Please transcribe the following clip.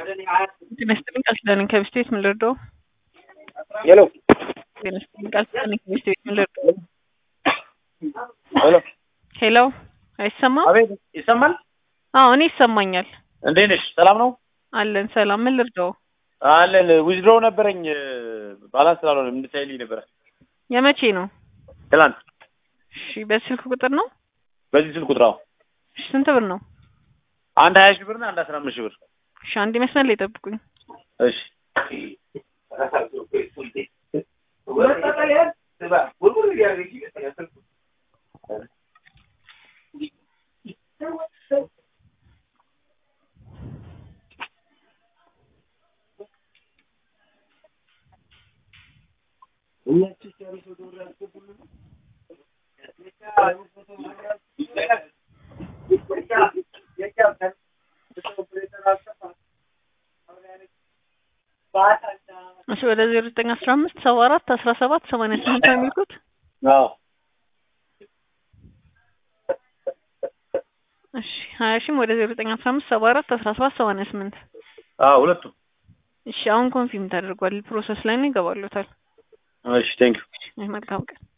ጤና ይስጥልኝ ቃል ኪዳን ነኝ ከቢስቴት ምን ልርዳው? ሄሎ ጤና ይስጥልኝ ቃል ኪዳን ነኝ ከቢስቴት ምን ልርዳው? ሄሎ ሄሎ አይሰማም? አቤት ይሰማል? አዎ እኔ ይሰማኛል። እንዴት ነሽ? ሰላም ነው አለን ሰላም። ምን ልርዳው? አለን። ዊዝድሮ ነበረኝ ባላንስ ስላልሆነ እንድታይልኝ ነበረ የመቼ ነው? ትላንት እሺ በስልክ ቁጥር ነው? በዚህ ስልክ ቁጥር አዎ። እሺ ስንት ብር ነው? አንድ ሀያ ሺህ ብር እና አንድ አስራ አምስት ሺህ ብር እሺ አንድ መስመር ላይ ጠብቁኝ። እሺ እሺ ወደ ዜሮ ዘጠኝ አስራ አምስት ሰባ አራት አስራ ሰባት ሰማንያ ስምንት ነው የሚልኩት? አዎ እሺ ሀያ ሺህም ወደ ዜሮ ዘጠኝ አስራ አምስት ሰባ አራት አስራ ሰባት ሰማንያ ስምንት አዎ ሁለቱም እሺ አሁን ኮንፊርም ተደርጓል። ፕሮሰስ ላይ ነው ይገባሉታል። እሺ ቴንክ ዩ መልካም ቀን